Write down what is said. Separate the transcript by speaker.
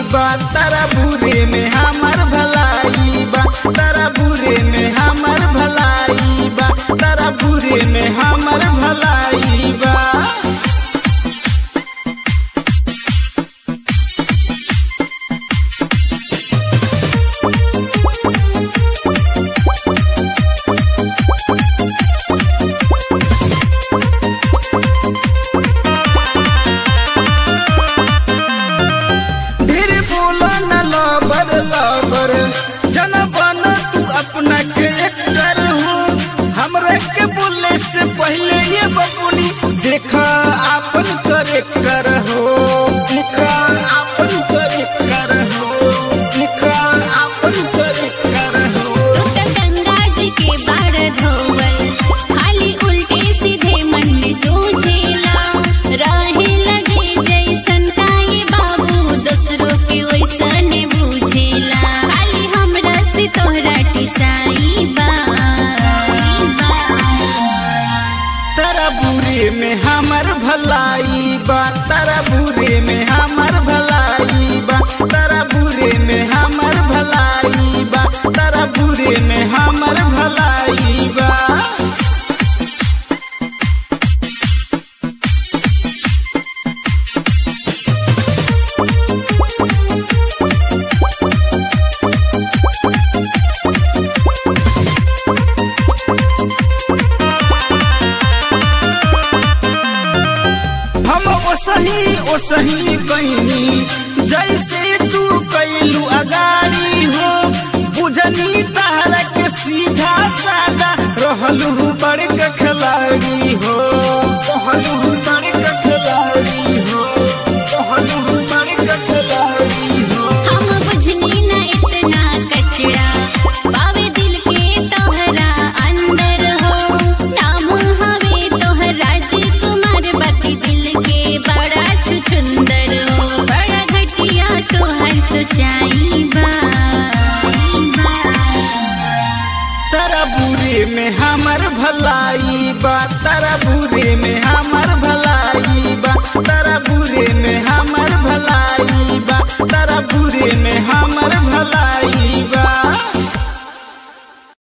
Speaker 1: बा तारा बुरे में हमर भलाई बा तारा बुरे में हमर भलाई बा तारा बुरे में हमर भलाई बा ढेर बोलो न लबर लबर जन बन तू अपना के एक्टर हो हमरा के बोले से पहले ये बबुनी देखा आपन करेक्टर हो देखा आपन करेक्टर हो देखा आपन करेक्टर हो
Speaker 2: तू त गंगा जी के बाढ़ धोवल खाली उल्टे सीधे मन में सूझेला रहे लगे जैसन ताए बाबू दूसरों के वैसन बुझेला खाली हमरा से तोहरा टिसाई बा
Speaker 1: तारा बुरे में हमर भलाई बा तारा बुरे में हमर भलाई बा तारा बुरे में हमर भलाई बा तारा बुरे में हमर भलाई बा हम ओसही ओसही कैनी जैसे तू कैलू अगाड़ी हो बुझनी तारा के सीधा सादा रहलू बड़क खिलाड़ी हो रहलू बड़क खिलाड़ी हो रहलू बड़क खिलाड़ी हो
Speaker 2: हम बुझनी न इतना कचरा पावे दिल के तोहरा अंदर हो नाम हवे तोहरा कुमार बाकी दिल के बड़ा छुछुंदर हो बड़ा घटिया तोहर सोचाई बा
Speaker 1: तारा बुरे में हमर भलाई बा तारा बुरे में